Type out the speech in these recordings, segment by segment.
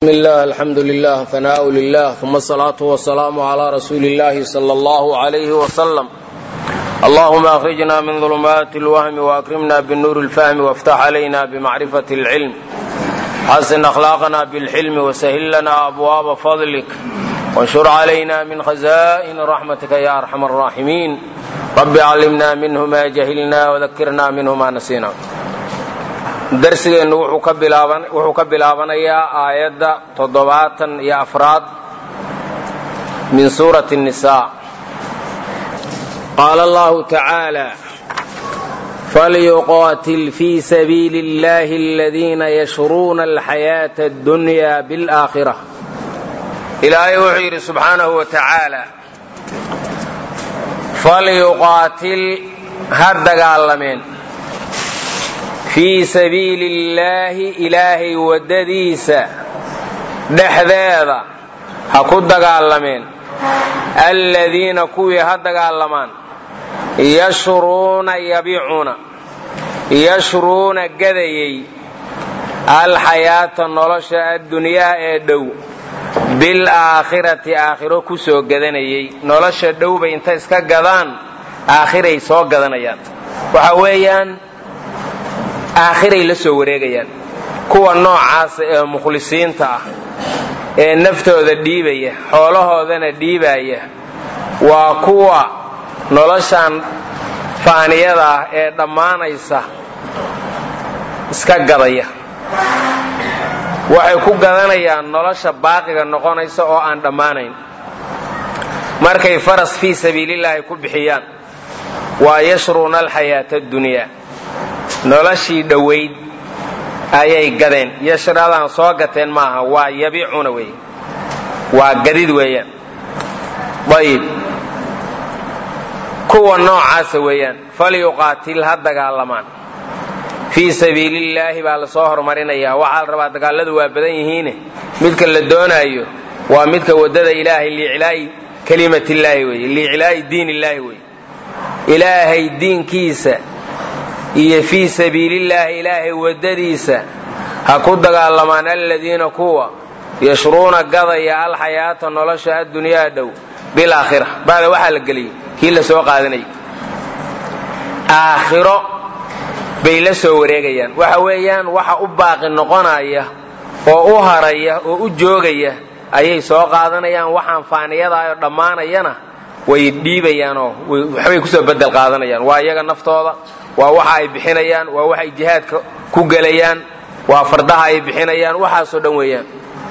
الله الحمد لله ثناء لله ثم الصلاة والسلام على رسول الله صلى الله عليه وسلم اللهم أخرجنا من ظلمات الوهم وأكرمنا بالنور الفهم وافتح علينا بمعرفة العلم حسن أخلاقنا بالحلم وسهل لنا أبواب فضلك وانشر علينا من خزائن رحمتك يا أرحم الراحمين رب علمنا منه ما جهلنا وذكرنا منه ما نسينا darsigeennu wuxuu ka bilaabanayaa aayadda toddobaatan iyo afraad min suurati الnisaa qaala allahu tacaala falyuqaatil fii sabiili اllahi aladiina yashruuna alxayaaةa اddunya biاlآakhira ilaahay wuxuu yidhi subxaanahu wa tacaala falyuqaatil ha dagaalameen fii sabiili illaahi ilaahay waddadiisa dhexdeeda ha ku dagaalameen alladiina kuwii ha dagaalamaan yashruuna yabicuuna yashruuna gadayay alxayaata nolosha addunyaa ee dhow bilaakhirati aakhiro ku soo gadanayay nolosha dhowbay inta iska gadaan aakhiray soo gadanayaan waxa weeyaan aakhiray la soo wareegayaan kuwa noocaasa ee mukhlisiinta ah ee naftooda dhiibaya xoolahoodana dhiibaya waa kuwa noloshan faaniyada ah ee dhammaanaysa iska gadaya waxay ku gadanayaan nolosha baaqiga noqonaysa oo aan dhammaanayn markay faras fii sabiilillaahi ku bixiyaan waa yashruuna alxayaata addunyaa noloshii dhowayd ayay gadeen yashradaan soo gateen maaha waa yabicuna wey waa gadid weeyaan ayib kuwa noocaasa weeyaan falyuqaatil ha dagaalamaan fii sabiilillaahi baa lasoo horumarinayaa waxaa la rabaa dagaalladu waa badan yihiine midka la doonaayo waa midka waddada ilaahay liiclaa'i kalimatillaahi wey liiclaa'i diin illaahi wey ilaahay diinkiisa iyo fii sabiilillaahi ilaahay waddadiisa ha ku dagaalamaan aladiina kuwa yashruuna gadaya alxayaata nolosha addunyaa dhow bilaakhira bacda waxaa la geliyey kii la soo qaadanayay aakhiro bay la soo wareegayaan waxa weeyaan waxa u baaqi noqonaya oo u haraya oo u joogaya ayay soo qaadanayaan waxaan faaniyadaayoo dhammaanayana way dhiibayaanoo waxbay kusoo bedel qaadanayaan waa iyaga naftooda waa waxa ay bixinayaan waa waxay jihaadka ku gelayaan waa fardaha ay bixinayaan waxaasoo dhan weeyaan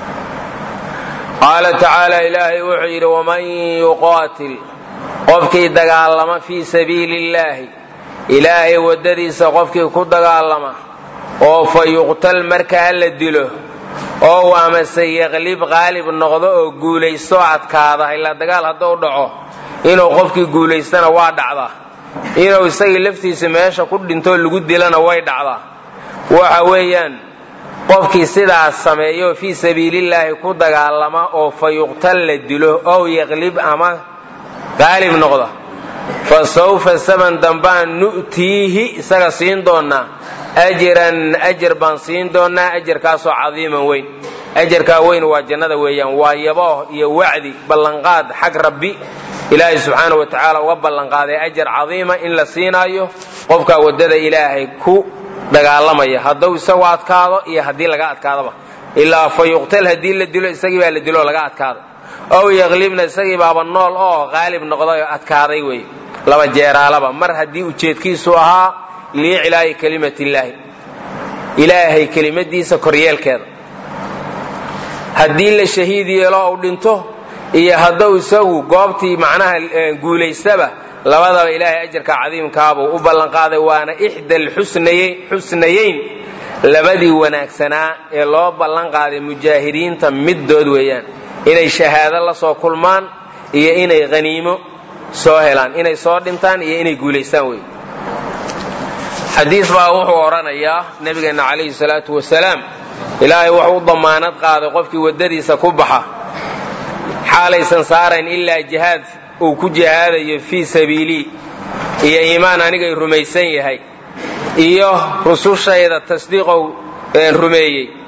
qaala tacaala ilaahay wuxuu yidhi waman yuqaatil qofkii dagaalama fii sabiili illaahi ilaahay waddadiisa qofkii ku dagaalama oo fa yuqtal markaa la dilo oo amase yaqlib qaalib noqdo oo guulaysto adkaada ilaa dagaal hadduu dhaco inuu qofkii guulaystana waa dhacdaa inuu isagii laftiisa meesha ku dhintoo lagu dilana way dhacdaa waxa weeyaan qofkii sidaas sameeyo fii sabiilillaahi ku dagaalama oo fa yuqtal la dilo ow yaqlib ama qaalib noqda fa sawfa saban dambaan nu'tiihi isaga siin doonnaa ajiran ajar baan siin doonnaa ajarkaasoo cadiiman weyn ajarkaa weyn waa jannada weeyaan waa yabooh iyo wacdi ballanqaad xag rabbi ilaahay subxaana wa tacaala uga ballanqaaday ajar cadiima in la siinaayo qofkaa waddada ilaahay ku dagaalamaya hadduu isagu adkaado iyo haddii laga adkaadaba ilaa fa yuqtal haddii la dilo isagii baa la diloo laga adkaado ow yaqlibna isagii baaba nool oo qaalib noqday oo adkaaday wey laba jeeraalaba mar haddii ujeedkiisu ahaa liiclaa'i kelimatillaahi ilaahay kelimadiisa koryeelkeeda haddii la shahiid yeelo ou dhinto iyo hadduu isagu goobtii macnaha guulaystaba labadaba ilaahay ajarka cadiimkaabuu u ballanqaaday waana ixda alxusnayeyn labadii wanaagsanaa ee loo ballanqaaday mujaahidiinta middood weeyaan inay shahaado la soo kulmaan iyo inay haniimo soo helaan inay soo dhintaan iyo inay guulaystaan wey xadiis baa wuxuu odhanayaa nebigeenna calayhi salaatu wasalaam ilaahay wuxuu u damaanad qaaday qofkii waddadiisa ku baxa xaalaysan saarayn ilaa jihaad uu ku jihaadayo fii sabiilii iyo iimaan anigay rumaysan yahay iyo rusushayda tasdiiqow rumeeyey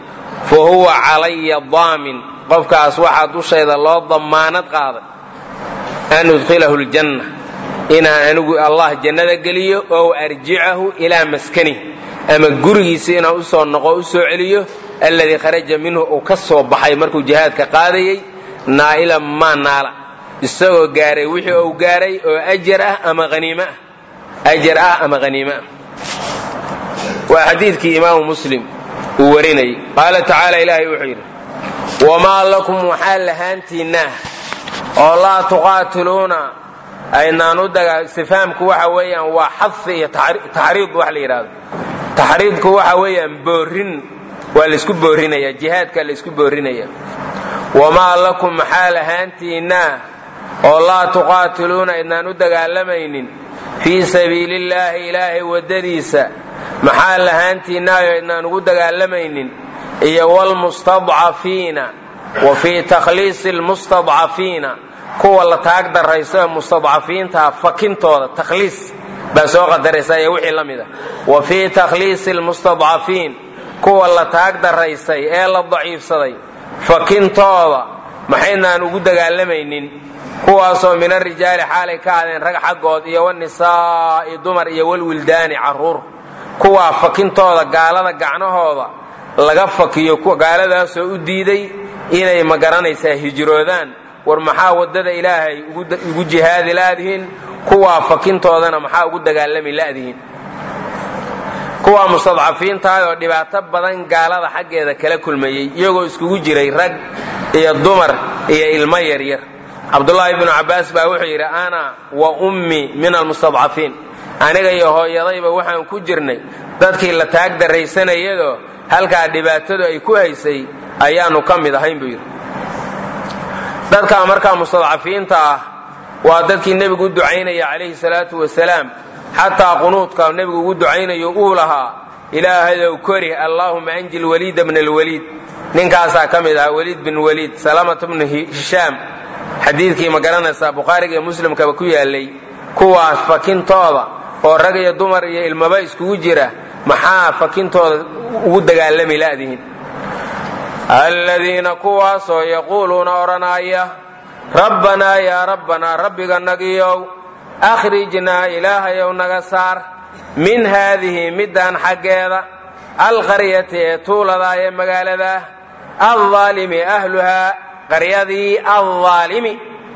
fa huwa calaya daamin qofkaas waxaa dushayda loo dammaanad qaaday an udkhilahu ljanna inaan anigu allah jannada geliyo oo arjicahu ilaa maskani ama gurigiisa inaan usoo noqo u soo celiyo alladii kharaja minhu uu ka soo baxay markuu jihaadka qaadayey naa'ilan maa naala isagoo gaaray wixii uu gaaray oo ajar ah ama haniim ah ajar ah ama haniime ah waa xadiidkii imaamu muslim uu warinayay qaala tacaala ilaahay wuxuu yidhi wamaa lakum waxaa lahaantiinnaah oo laa tuqaatiluuna aynaan u daga istifaamku waxa weeyaan waa xadfi iyo taxriid wax la yidhahdo taxriidku waxa weeyaan boorin waa laysku boorinaya jihaadka laysku boorinaya wamaa lakum maxaa lahaantiinnaah oo laa tuqaatiluuna aydnaan u dagaalamaynin fii sabiilillaahi ilaahay waddadiisa maxaa lahaantiinnaayo aydnaan ugu dagaalamaynin iyo wlmustadcafiina wa fii takhliisi lmustadcafiina kuwa la taag darayso ee mustadcafiintaa fakintooda takhliis baa soo qadaraysa iyo wixii la mida wa fii takhliisi lmustadcafiin kuwa la taag daraysay ee la daciifsaday fakintooda maxaynaan ugu dagaalamaynin kuwaasoo min arijaali xaalay ka hadeen rag xaggood iyo wanisaa'i dumar iyo walwildaani carruur kuwaa fakintooda gaalada gacnahooda laga fakiyo gaaladaasoo u diiday inay ma garanaysaa hijroodaan war maxaa waddada ilaahay ugu jihaadi la'dihiin kuwaa fakintoodana maxaa ugu dagaalami la'dihiin kuwaa mustadcafiintahay oo dhibaato badan gaalada xaggeeda kala kulmayey iyagoo iskugu jiray rag iyo dumar iyo ilmo yaryar cabdulaahi bnu cabbaas baa wuxuu yidhi ana wa ummi min almustadcafiin aniga iyo hooyadayba waxaan ku jirnay dadkii la taag daraysanayadoo halkaa dhibaatadu ay ku haysay ayaannu ka mid ahayn buu yidhi dadkaa markaa mustadcafiinta ah waa dadkii nebigu u ducaynaya calayhi salaatu wasalaam xataa qunuudka nebigu ugu ducaynayo uu lahaa ilaahayow kori allaahuma anji lwaliida bna alwaliid ninkaasaa ka mid ahaa waliid bin waliid salamata bnu hishaam xadiidkii ma garanaysaa bukhaariga iyo muslimkaba ku yaalay kuwaas fakintooda oo rag iyo dumar iyo ilmaba iskugu jira maxaa fakintooda ugu dagaalami la'dihin aladiina kuwaasoo yaquuluuna odhanaya rabbanaa yaa rabbanaa rabbiga nagiyow akhrijnaa ilaahayow naga saar min haadihi middaan xaggeeda alqaryati ee tuuladaa ee magaaladaa aldaalimi ahluhaa qaryadii aldaalimi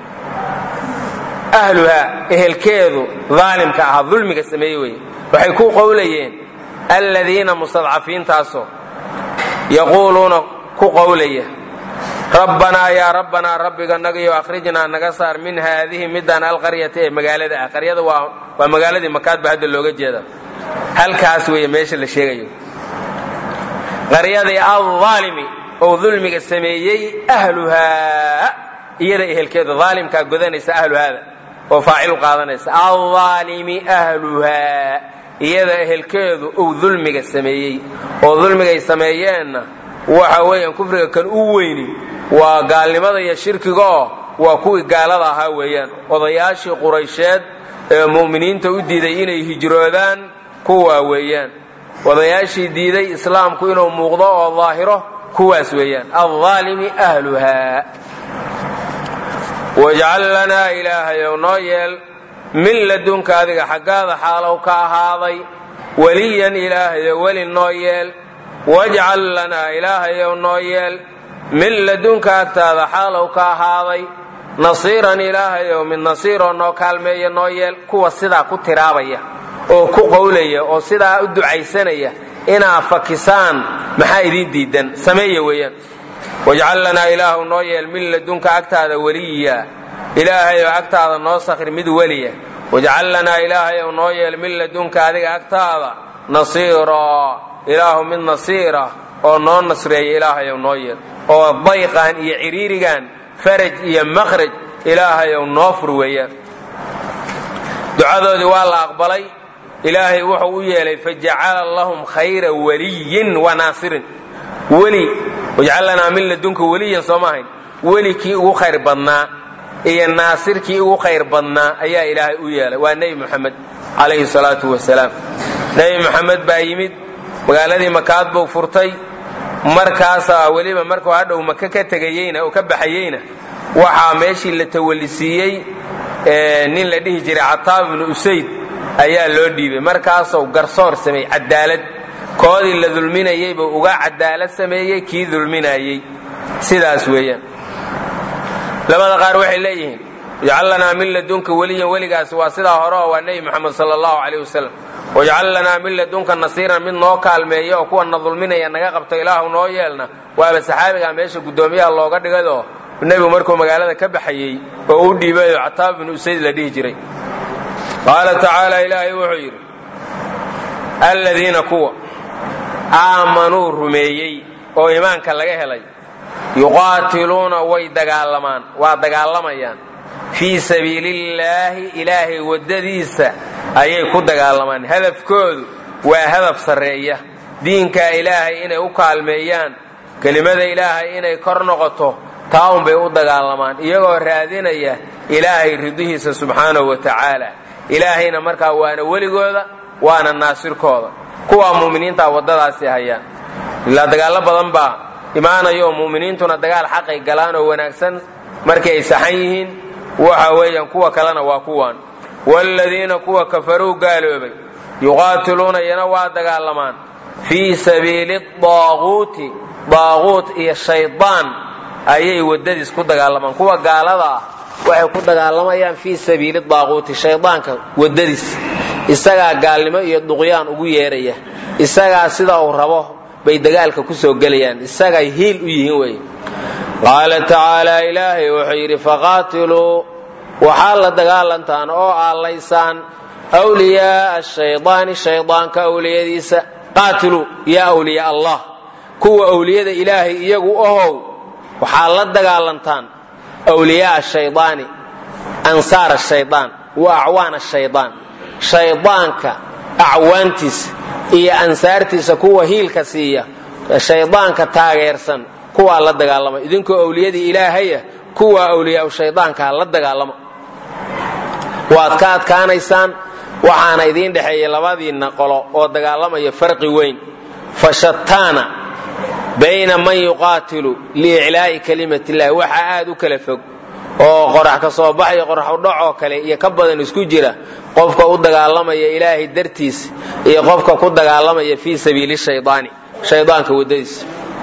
ahluhaa ehelkeedu daalimka ahaa dulmiga sameeye weye waxay ku qowlayeen aladiina mustadcafiintaasoo yaquuluuna ku qowlaya rabbanaa yaa rabbanaa rabbiga nagiyo akhrijnaa naga saar min haadihi midaan alqaryati ee magaalada ah qaryada waa waa magaaladii makaad ba hadda looga jeeda halkaas weeye meesha la sheegayo qaryadii aldaalimi oo dulmiga sameeyey ahluhaa iyada ehelkeeda daalimkaa godanaysa ahluhaada oo faacilu qaadanaysa aldaalimi ahluhaa iyada ehelkeedu uu dulmiga sameeyey oo dulmigay sameeyeenna waxa weeyaan kufriga kan u weyni waa gaalnimada iyo shirkigaoo waa kuwii gaalada ahaa weeyaan odayaashii quraysheed ee mu'miniinta u diiday inay hijroodaan kuwaa weeyaan odayaashii diiday islaamku inuu muuqdo oo daahiro kuwaas weeyaan aldaalimi ahluhaa wajcal lanaa ilaahayow noo yeel min ladunka adiga xaggaada xaalow ka ahaaday weliyan ilaahayow weli noo yeel wajcal lanaa ilaahayow noo yeel min ladunka agtaada xaalow ka ahaaday nasiiran ilaahayow mid nasiiroo noo kaalmeeya noo yeel kuwa sidaa ku tiraabaya oo ku qowlaya oo sidaa u ducaysanaya inaa fakisaan maxaa idiin diidan sameeya weeyaan wajcal lanaa ilaahu noo yeel min ladunka agtaada weliya ilaahayow agtaada noo sakhir mid weliya wajcal lanaa ilaahayow noo yeel min ladunka adiga agtaada nasiira ilaahu mid nasiira oo noo nasreeya ilaahayow noo yeel oo dayqan iyo ciriirigan faraj iyo makhraj ilaahayow noo fur weeyaan ducadoodii waa la aqbalay ilaahay wuxuu u yeelay fajacala lahum khayra waliyin wa naasirin weli wajcal lanaa min ladunka weliyan soo maahayn weli kii ugu khayr badnaa iyo naasir kii ugu khayr badnaa ayaa ilaahay u yeelay waa nebi moxamed calayhi salaatu wasalaam nebi moxamed baa yimid magaaladii makaad buu furtay markaasaa weliba markuu hadhow maka ka tegayeyna oo ka baxayeyna waxaa meeshii la tawallisiiyey nin la dhihi jiray cataab ibnu usayd ayaa loo dhiibay markaasuu garsoor sameeyey cadaalad koodii la dulminayey buu uga cadaalad sameeyey kii dulminayey sidaas weeyaan labada qaar waxay leeyihiin ijcal lanaa min ladunka weliyan weligaas waa sidaa hore oo waa nebi moxamed sala allahu calayh wasalam wajcal lanaa min ladunka nasiiran mid noo kaalmeeya oo kuwana dulminaya naga qabto ilaahu noo yeelna waaba saxaabigaa meesha guddoomiyaha looga dhigayoo nebigu markuu magaalada ka baxayey oo u dhiibayo cataab ibnu usayd la dhihi jiray qaala tacaala ilaahay wuxuu yidhi alladiina kuwa aamanuu rumeeyey oo iimaanka laga helay yuqaatiluuna way dagaalamaan waa dagaalamayaan fii sabiilillaahi ilaahay waddadiisa ayay ku dagaalamaan hadafkoodu waa hadaf sarreeya diinkaa ilaahay inay u kaalmeeyaan kelimada ilaahay inay kor noqoto taawun bay u dagaalamaan iyagoo raadinaya ilaahay ridihiisa subxaanahu wa tacaala ilaahayna markaa waana weligooda waana naasirkooda kuwaa mu'miniintaa waddadaasi hayaan ilaa dagaallo badan baa imaanayo mu'miniintuna dagaal xaqay galaan oo wanaagsan markay ay saxan yihiin waxa weeyaan kuwa kalena waa kuwaan waaladiina kuwa kafaruu gaaloobay yuqaatiluuna iyana waa dagaalamaan fii sabiili daaquuti daaquut iyo shaydaan ayay waddadiis ku dagaalamaan kuwa gaalada ah waxay ku dagaalamayaan fii sabiili daaquuti shaydaanka waddadiis isagaa gaalnimo iyo duqyaan ugu yeeraya isagaa sida uu rabo bay dagaalka ku soo gelayaan isagay hiil u yihiin wey qaala tacaala ilaahay wuxuu yidhi faqaatiluu waxaa la dagaalantaan oo aallaysaan wliyaaa shaydaani shaydaanka awliyadiisa qaatiluu yaa wliyaa allah kuwa awliyada ilaahay iyagu ohow waxaa la dagaalantaan wliyaaa shaydaani ansaar shaydaan wa acwaana shaydaan shaydaanka acwaantiisa iyo ansaartiisa kuwa hiilka siiya shaydaanka taageersan kuwaa la dagaalama idinkoo awliyadii ilaahaya kuwaa awliyaau shaydaankaa la dagaalama waad ka adkaanaysaan waxaana idiin dhexeeya labadiinna qolo oo dagaalamaya farqi weyn fashataana bayna man yuqaatilu liiclaa'i kalimat illahi waxaa aad u kala fog oo qorax ka soo baxaya qorax udhacoo kale iyo ka badan isku jira qofka u dagaalamaya ilaahay dartiis iyo qofka ku dagaalamaya fii sabiili shaydaani shaydaanka waddadiisa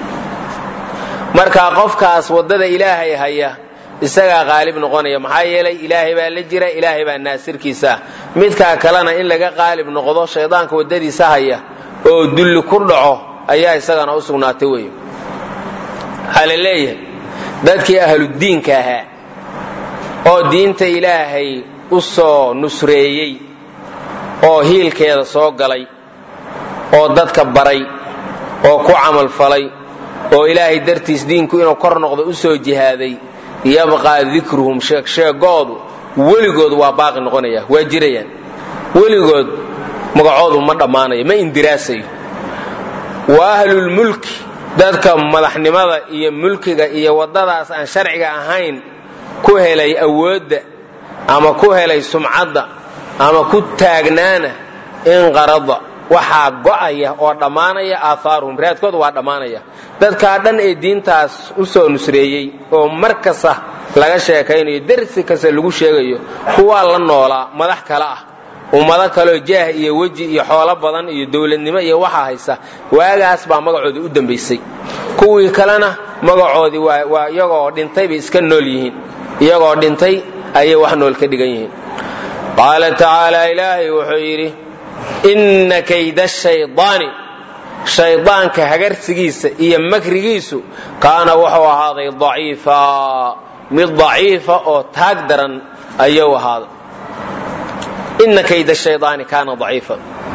marka qofkaas waddada ilaahay haya isagaa qaalib noqonaya maxaa yeelay ilaahay baa la jira ilaahay baa naasirkiisa ah midkaa kalena in laga qaalib noqdo shaydaanka waddadiisa haya oo dulli ku dhaco ayaa isagana u sugnaatay wey waxaa la leeyahay dadkii ahludiinka ahaa oo diinta ilaahay u soo nusreeyey oo hiilkeeda soo galay oo dadka baray oo ku camalfalay oo ilaahay dartiis diinku inuu kor noqdo u soo jihaaday yabqaa dikruhum sheegsheegoodu weligood waa baaqi noqonaya waa jirayaan weligood magacoodu ma dhammaanayo ma indiraasayo wa ahlulmulki dadka madaxnimada iyo mulkiga iyo waddadaas aan sharciga ahayn ku helay awoodda ama ku helay sumcadda ama ku taagnaana inqarada waxaa go'aya oo dhammaanaya aahaaruhum raadkooda waa dhammaanaya dadkaa dhan ee diintaas u soo nusreeyey oo mar kasta laga sheekaynayo darsi kasta lagu sheegayo kuwaa la noolaa madax kale ah ummado kaleoo jaah iyo weji iyo xoolo badan iyo dowladnimo iyo waxaa haysa waagaas baa magacoodii u dambaysay kuwii kalena magacoodii waa iyagoo dhintay bay iska nool yihiin iyagoo dhintay ayay wax nool ka dhigan yihiin qaala tacaala ilaahay wuxuu yidhi inna kayda shaydaani shaydaanka hagarsigiisa iyo makrigiisu kaana wuxuu ahaaday daciifa mid daciifa oo taag daran ayuu ahaaday inna kayda shaydaani kaana daciifa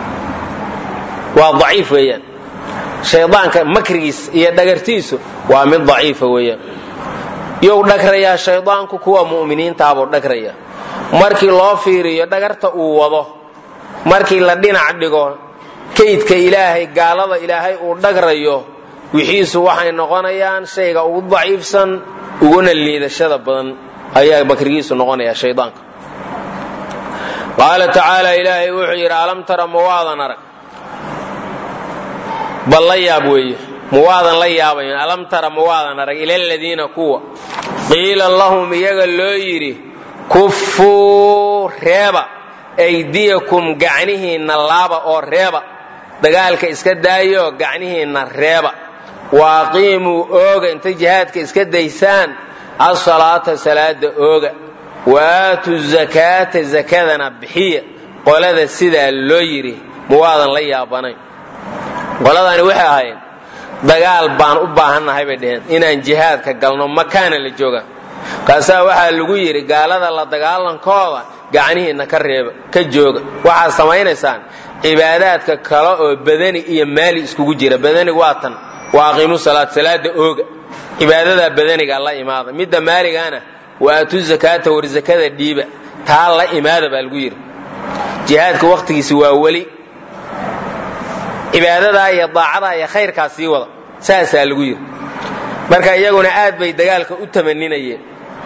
waa daciif weeyaan shaydaanka makrigiisa iyo dhagartiisu waa mid daciifa weeyaan you dhagrayaa shaydaanku kuwa mu'miniintaabuu dhagraya markii loo fiiriyo dhagarta uu wado markii la dhinac dhigo kaydka ilaahay gaalada ilaahay uu dhagrayo wixiisu waxay noqonayaan shayga ugu daciifsan uguna liidashada badan ayaa makrigiisu noqonaya shaydaanka qaala tacaala ilaahay wuxuu yidhi alam tara ma waadan arag bal la yaab weeye muwaadan la yaabayn alam tara muwaadan arag ila aladiina kuwa qiila lahum iyaga loo yidhi kuffuu reeba aydiyakum gacnihiinna laaba oo reeba dagaalka iska daayo gacnihiinna reeba waaqiimuu ooga intay jihaadka iska daysaan asalaata salaada ooga waaatu zakaata zakadana bixiya qolada sidaa loo yidhi muwaadan la yaabanayn qoladani waxay ahaayeen dagaal baan u baahannahay bay dheheen inaan jihaadka galno makaana la jooga kaasaa waxaa lagu yidhi gaalada la dagaalankooda gacnihiinna ka reeba ka jooga waxaad samaynaysaan cibaadaadka kale oo badani iyo maali iskugu jira badanigu waa tan waa aqiimu salaad salaada ooga cibaadadaa badaniga la imaada midda maaligana waa atu zakaata war zakada dhiiba taa la imaada baa lagu yidhi jihaadka wakhtigiisi waa weli cibaadadaa iyo daacadaa iyo khayrkaa sii wada saasaa lagu yidhi marka iyaguna aad bay dagaalka u tamaninayeen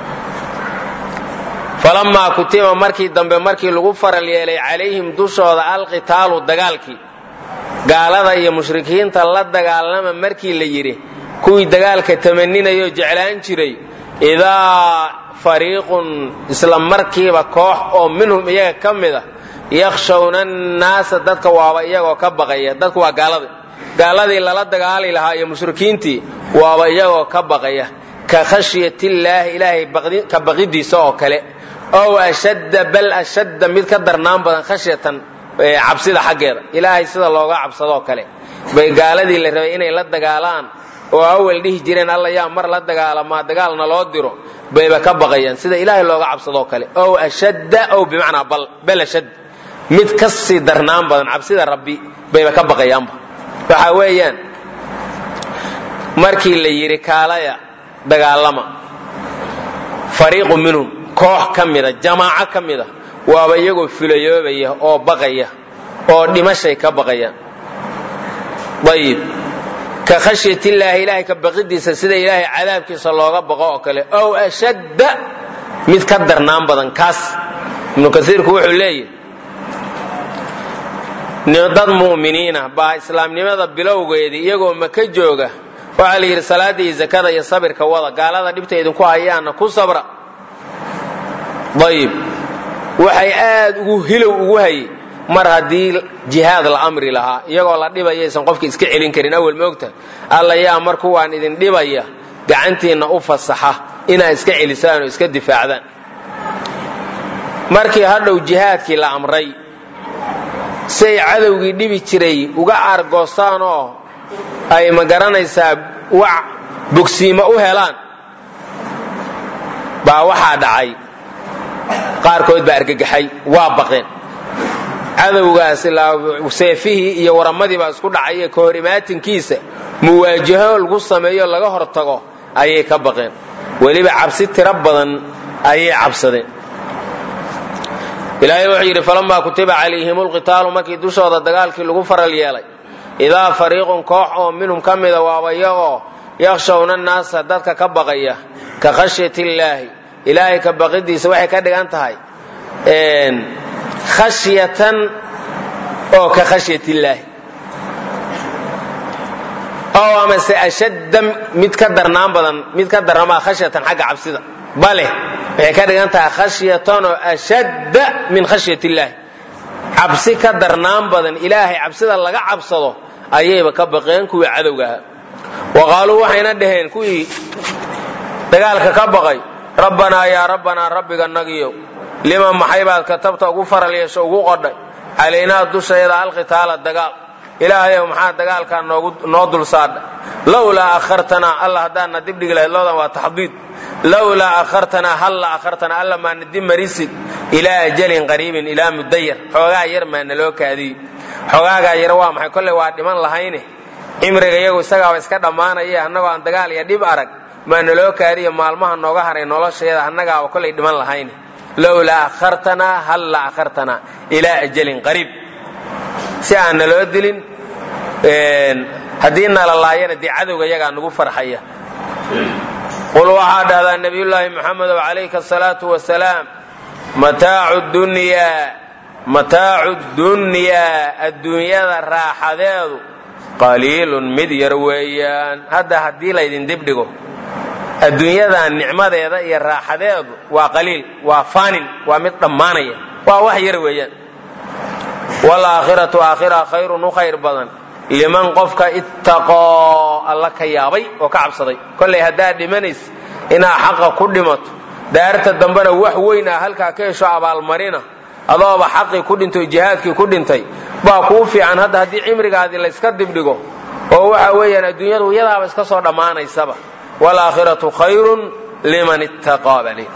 falamaa kutiba markii dambe markii lagu faral yeelay calayhim dushooda alqitaalu dagaalkii gaalada iyo mushrikiinta la dagaalama markii la yidhi kuwii dagaalka tamaninayo jeclaan jiray idaa fariiqun isla markiiba koox oo minhum iyaga ka mid a yakhshawna annaasa dadka waaba iyagoo ka baqaya dadku waa gaalada gaaladii lala dagaali lahaa iyo mushrikiintii waaba iyagoo ka baqaya ka khashyatillaahi ilaahay ka baqidiisa oo kale ow ashadda bal ashadda mid ka darnaan badan khashyatan cabsida xaggeeda ilaahay sida looga cabsadoo kale bay gaaladii la rabay inay la dagaalaan oo awal dhihi jireen alla yaa mar la dagaalamaa dagaalna loo diro bayba ka baqayaan sida ilaahay looga cabsadoo kale ow ashadda ow bimacnaa bal ashadd mid ka sii darnaan badan cabsida rabbi bayba ka baqayaanba waxa weeyaan markii la yidhi kaalaya dagaalama fariiqu minhum koox ka mida jamaaco ka mida waaba iyagoo filayoobaya oo baqaya oo dhimashay ka baqayaan ayib ka khashyatillaahi ilaahay ka baqidiisa sida ilaahay cadaabkiisa looga baqo oo kale ow ashadda mid ka darnaan badan kaas ibnu kaiirku wuxuu leeyahy dad mu'miniina baa islaamnimada bilowgeedii iyagoo maka jooga waxaa la yidhi salaada iyo zakada iyo sabirka wada gaalada dhibta idinku hayaana ku sabra ayib waxay aad ugu hilow ugu hayay mar haddii jihaad la amri lahaa iyagoo la dhibayaysan qofka iska celin karin awel moogta alla yaa mar kuwaan idin dhibaya gacantiinna u fasaxa inaad iska celisaan oo iska difaacdaan markii hadhow jihaadkii la amray siay cadowgii dhibi jiray uga aargoostaan oo ay ma garanaysaa wax bogsiimo u helaan baa waxaa dhacay qaarkood baa argagaxay waa baqeen cadowgaas seefihii iyo waramadii baa isku dhacay ka hor imaatinkiisa muwaajaho lagu sameeyo laga hortago ayay ka baqeen weliba cabsi tiro badan ayay cabsadeen ilaahay wuxuu yidhi falamaa kutiba calayhim lqitaalu markii dushooda dagaalkii lagu faral yeelay idaa fariiqun koox oo minhum ka mida waaba iyagoo yakshawna annaasa dadka ka baqaya ka khashyat illaahi ilaahay ka baqidiisa waxay ka dhigan tahay khashyatan oo ka khashyat illaahi oo amase ashadda mid ka darnaan badan mid ka darnamaa khashyatan xagga cabsida bale waxay ka dhigan tahay khashyatan oo ashadda min khashyat illaahi cabsi ka darnaan badan ilaahay cabsida laga cabsado ayayba ka baqeen kuwii cadowga ahaa wa qaaluu waxayna dhaheen kuwii dagaalka ka baqay rabbanaa yaa rabbanaa rabbiga nagiyow lima maxay baad katabta ugu faral yeesho ugu qodhay calaynaa dushayada alqitaala dagaal ilaahayow maxaa dagaalkaa noo dul saadha lowlaa akhartanaa alla haddaadna dibdhigi lahayd loodan waa taxdiid lowlaa akhartanaa halla akhartanaa alla maana dib marisid ilaa ajalin qariibin ilaa mudayar xoogaa yar maana loo kaadiy xoogaagaa yar waa maxay kolley waa dhiman lahayne cimriga iyagu isagaaba iska dhammaanaya annagoo aan dagaal iyo dhib arag maana loo kaadiyo maalmaha nooga haray noloshayada annagaaba kollay dhiman lahayne lowlaa akhartanaa halla akhartanaa ilaa ajalin qariib si aan naloo dilin haddii nala laayana dee cadowga yagaa nagu farxaya qul waxaa dhahdaa nabiyullaahi muxamedow calayka asalaatu wasalaam mataacu dunyaa mataacu dunyaa adduunyada raaxadeedu qaliilun mid yar weeyaan hadda haddii laydin dibdhigo adduunyadan nicmadeeda iyo raaxadeedu waa qaliil waa faanin waa mid dhammaanaya waa wax yar weeyaan waalaakhiratu aakhira khayrun u khayr badan liman qofka ittaqoo alla ka yaabay oo ka cabsaday kollay haddaad dhimanays inaa xaqa ku dhimato daarta dambena wax weyn ah halkaa ka hesho abaalmarina adooba xaqii ku dhintay jihaadkii ku dhintay baa kuu fiican hadda haddii cimrigaadii layska dibdhigo oo waxa weeyaan adduunyadu iyadaaba iska soo dhammaanaysaba waalaakhiratu khayrun liman ittaqaa bali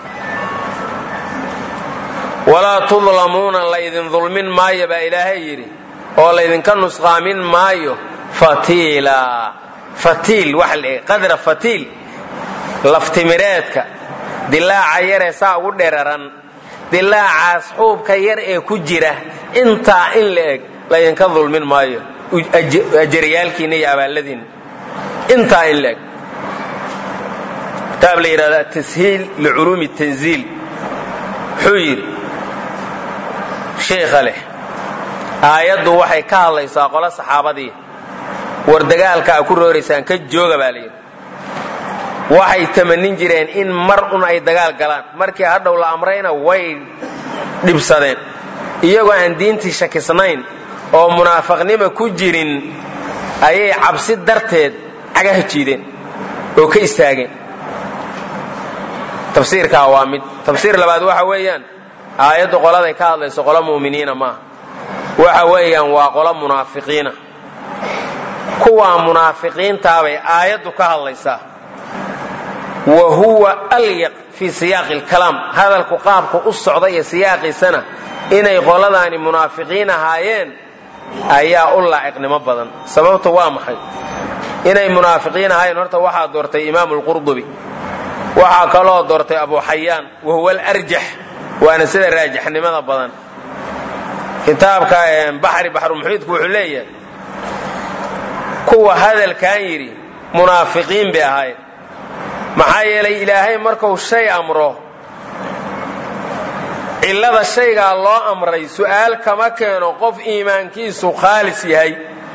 walaa tudlamuuna laydin dulmin maayo baa ilaahay yidhi oo laydinka nusqaamin maayo fatiila fatiil waxa la qadra fatiil laftimireedka dilaaca yaree saa ugu dheraran dilaacaas xuubka yar ee ku jira intaa in la eg laydinka dulmin maayo ajariyaalkiina iyo abaalladiina intaa in la eg kitaab la yidhahda tashiil liculuumi tanziil wuxuu yidhi sheikha leh aayaddu waxay ka hadlaysaa qolo saxaabadii war dagaalka a ku rooraysaan ka jooga baa layidhi waxay tamanin jireen in mar un ay dagaal galaan markii hadhow la amrayna way dhibsadeen iyagoo aan diintii shakisnayn oo munaafaqnima ku jirin ayay cabsi darteed cagaha jiideen oo ka istaageen tafsiirkaa waa mid tafsiir labaad waxa weeyaan aayaddu qoladay ka hadlayso qolo mu'miniina maaha waxa weeyaan waa qolo munaafiqiina kuwaa munaafiqiintaabay aayaddu ka hadlaysaa wa huwa alyaq fii siyaaqi alkalaam hadalku qaabka u socda iyo siyaaqiisana inay qoladaani munaafiqiin ahaayeen ayaa u laaciqnimo badan sababta waa maxay inay munaafiqiin ahaayeen horta waxaa doortay imaamu lqurdubi waxaa kaloo doortay abu xayaan wa huwa alarjax waana sida raajixnimada badan kitaabka baxri baxrumuxiidku wuxuu leeyahay kuwa hadalkan yidhi munaafiqiin bay ahaayeen maxaa yeelay ilaahay marku shay amro cillada shaygaa loo amray su'aal kama keeno qof iimaankiisu khaalis yahay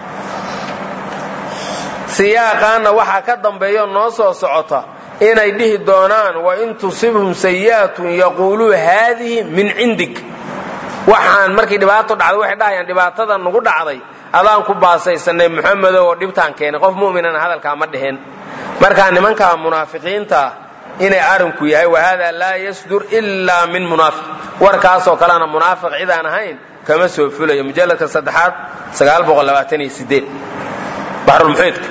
siyaaqaanna waxaa ka dambeeyo noo soo socota inay dhihi doonaan wain tusibhum sayi'atun yaquuluu haadihi min cindik waxaan markii dhibaato dhacday waxay dhahayaan dhibaatada nugu dhacday adaan ku baasaysanay muxamedow oo dhibtaan keenay qof mu'minana hadalkaa ma dhehen markaa nimankaa munaafiqiinta inay arinku yahay wahada laa yasdur ilaa min munaafiq warkaasoo kalena munaafiq cid aan ahayn kama soo fulayo mujalladka saddexaad baxrulmuxiidka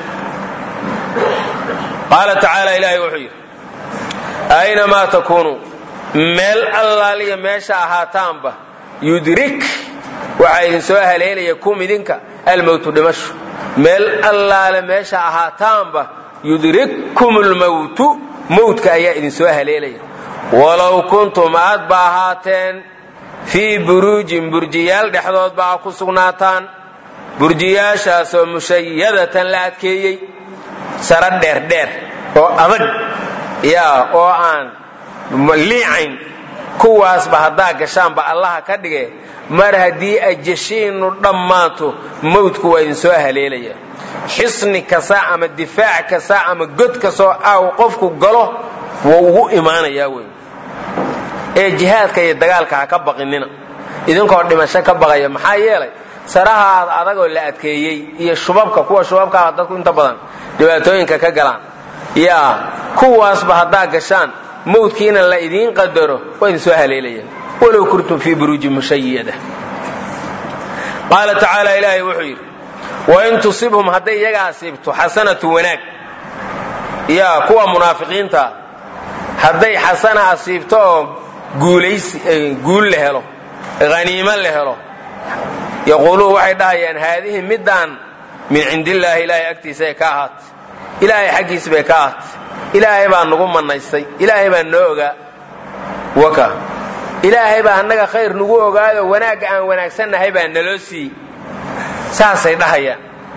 qaala tacaala ilaahay wuxuu yidhi aynamaa takuunuu meel allaaliya meesha ahaataanba yudrik waxaa idin soo haleelaya kum idinka almowtu dhimashu meel allaale meesha ahaataanba yudrikkum lmowtu mowtka ayaa idin soo haleelaya walow kuntum aad ba ahaateen fii buruujin burjiyaal dhexdood ba a ku sugnaataan burjiyaashaasoo mushayadatan la adkeeyey sara dheerdheer oo adag yaa oo aan liicayn kuwaasba haddaa gashaanba allaha ka dhige mar haddii ajashiinnu dhammaato mawdku waa idin soo haleelaya xisni kasta ama difaac kasta ama god kastoo aaw qofku galo wuu ugu imaanayaa wey ee jihaadka iyo dagaalka ha ka baqinina idinkoo dhimasho ka baqaya maxaa yeelay sarahaad adagoo la adkeeyey iyo shubabka kuwa shubabkaa dadku inta badan dhibaatooyinka ka galaan yaa kuwaasba haddaa gashaan mawdkiina la idiin qadaro waa idin soo haleelaya walow kuntum fii buruuji mushayada qaala tacaala ilaahay wuxuu yidhi wain tusibhum hadday iyaga asiibto xasanatu wanaag yaa kuwa munaafiqiinta hadday xasana asiibto oo guul la helo haniimo la helo yaquuluun waxay dhahayaan haadihi middaan min cindillaahi ilaahay agtiisaay ka ahaatay ilaahay xaggiis bay ka ahaatay ilaahay baa nagu mannaystay ilaahay baa noo ogaa waka ilaahay baa annaga khayr nagu ogaayo wanaagga aan wanaagsannahay baa naloo siiyey saasay dhahayaan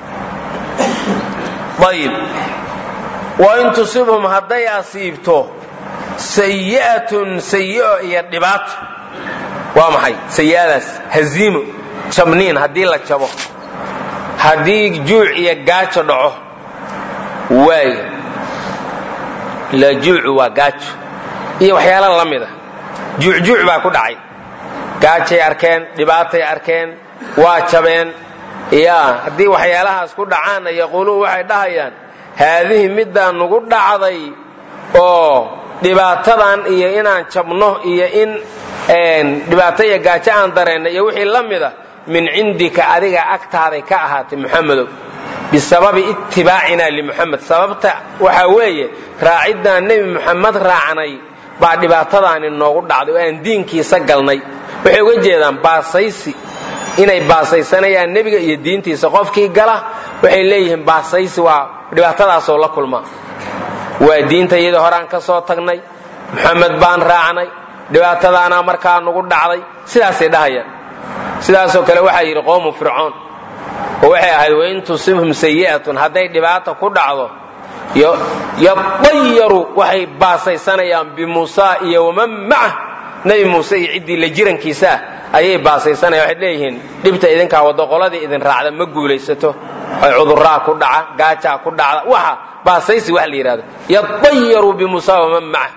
ayib wain tusibhum hadday asiibto sayi'atun sayi'o iyo dhibaato waa maxay sayi'adaas haziimo jabniin haddii la jabo haddii juuc iyo gaajo dhaco waayo la juucu waa gaajo iyo waxyaala la mida juucjuuc baa ku dhacay gaajay arkeen dhibaatay arkeen waa jabeen yaa haddii waxyaalahaas ku dhacaanna yaquuluun waxay dhahayaan haadihi middaa nugu dhacday oo dhibaatadan iyo inaan jabno iyo in dhibaato iyo gaajo aan dareenna iyo wixii la mida min cindika adiga agtaaday ka ahaatay muxamedow bisababi ittibaacina limuxamed sababta waxaa weeye raaciddaan nebi muxamed raacnay baa dhibaatadaani noogu dhacday oo aan diinkiisa galnay waxay uga jeedaan baasaysi inay baasaysanayaan nebiga iyo diintiisa qofkii gala waxay leeyihiin baasaysi waa dhibaatadaasoo la kulmaa waa diinta iyadii horaan ka soo tagnay muxamed baan raacnay dhibaatadaanaa markaa nugu dhacday sidaasay dhahayaan sidaasoo kale waxaa yidhi qowmu fircoon oo waxay ahayd wain tusibhum sayi'atun hadday dhibaata ku dhacdo yadayaru waxay baasaysanayaan bimuusa iyo waman macah nebi muuse iyo ciddii la jirankiisaa ayay baasaysanayaan waxay leeyihiin dhibta idinkaa waddo qoladii idin raacda ma guulaysato ay cuduraa ku dhaca gaajaa ku dhacda waxa baasaysi wax la yidhahdo yadayaru bimuusa waman macah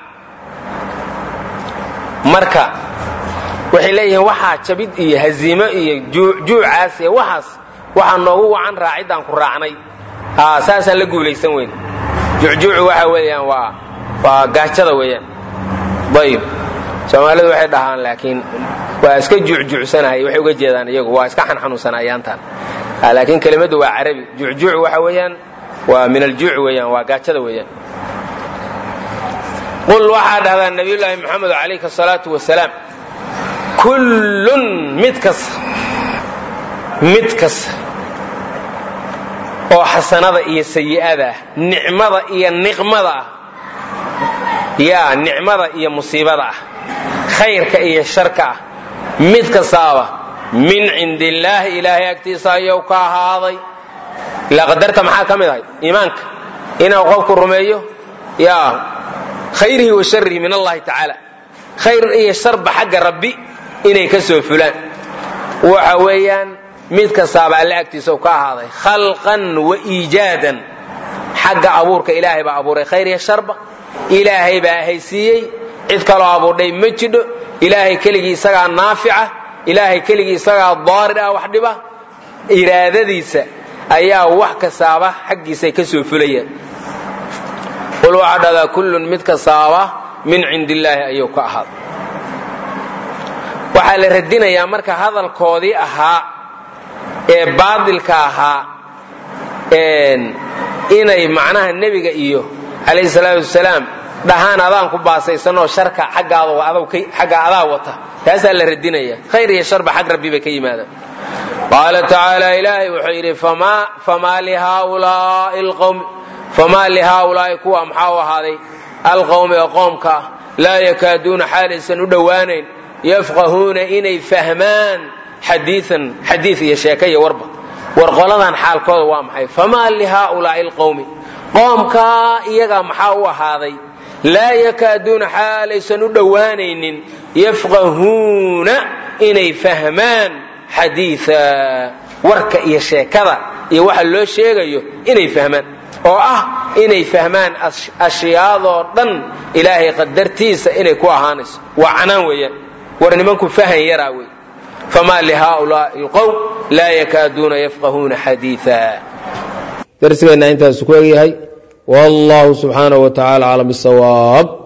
marka waxay leeyihiin waxaa jabid iyo haziimo iyo juucaas iyo waxaas waxaa noogu wacan raaciddaan ku raacnay saasaan la guulaysan weyn juucjuucu waxa weeyaan waa waa gaajada weeyaan ayib soomaalidu waxay dhahaan laakiin waa iska juucjuucsanahay waxay uga jeedaan iyagu waa iska xanxanuunsanayaantaan laakiin kelimaddu waa carabi juucjuuc waxa weeyaan waa min aljuuc weeyaan waa gaajada weeyaan qul waxaa dhahdaa nabiyullaahi moxamed calayhi asalaatu wasalaam kullun mid kasta mid kasta oo xasanada iyo sayi'ada ah nicmada iyo niqmada ah yaa nicmada iyo musiibada ah khayrka iyo sharka ah mid kastaaba min cindi illaahi ilaahay agtiisa ayuu ka ahaaday ilaa qadarta maxaa ka mid ahay iimaanka inuu qofku rumeeyo yaa khayrihi wa sharihi min allahi tacaala khayr iyo sharba xagga rabbi inay ka soo fulaan waxa weeyaan mid kastaaba alle agtiisa ka ahaaday khalqan wa iijaadan xagga abuurka ilaahay baa abuuray khayr iyo sharba ilaahay baa haysiiyey cid kaloo abuurdhay ma jidho ilaahay keligii isagaa naafica ilaahay keligii isagaa daarir ah wax dhiba iraadadiisa ayaa wax kastaaba xaggiisay ka soo fulayaan qul waxaa dhahdaa kullun mid kastaaba min cindi illaahi ayuu ka ahaaday waxaa la radinayaa marka hadalkoodii ahaa ee baadilka ahaa inay macnaha nebiga iyo calayhi salaatu wasalaam dhahaan adaan ku baasaysanoo sharka xagga adaa wata taasaa la radinaya khayr iyo sharba xag rabbi bay ka yimaadaan qaala tacaala ilaahay wuxuu yidhi famaa lihaaulaai lqowmi famaa lihaaulaa'i kuwa maxaa u ahaaday alqowmi oo qoomka ah laa yakaaduuna xaalaysan u dhowaanayn yafqahuuna inay fahmaan xadiian xadii iyo sheeka iyo warba war qoladan xaalkooda waa maxay famaa lihaaulaai lqowmi qoomkaa iyagaa maxaa u ahaaday laa yakaaduuna xaalaysan u dhowaanaynin yafqahuuna inay fahmaan xadiia warka iyo sheekada iyo waxa loo sheegayo inay fahmaan oo ah inay fahmaan ashyaadoo dhan ilaahay qadartiisa inay ku ahaanayso waa canaan weeyaan war nimanku fahan yaraa wey famaa lihaaulaai lqowm laa yakaaduuna yafqahuuna xadiia darsigeenna intaas ku egyahay wallahu subxaanaه wa tacala aclam bisawaab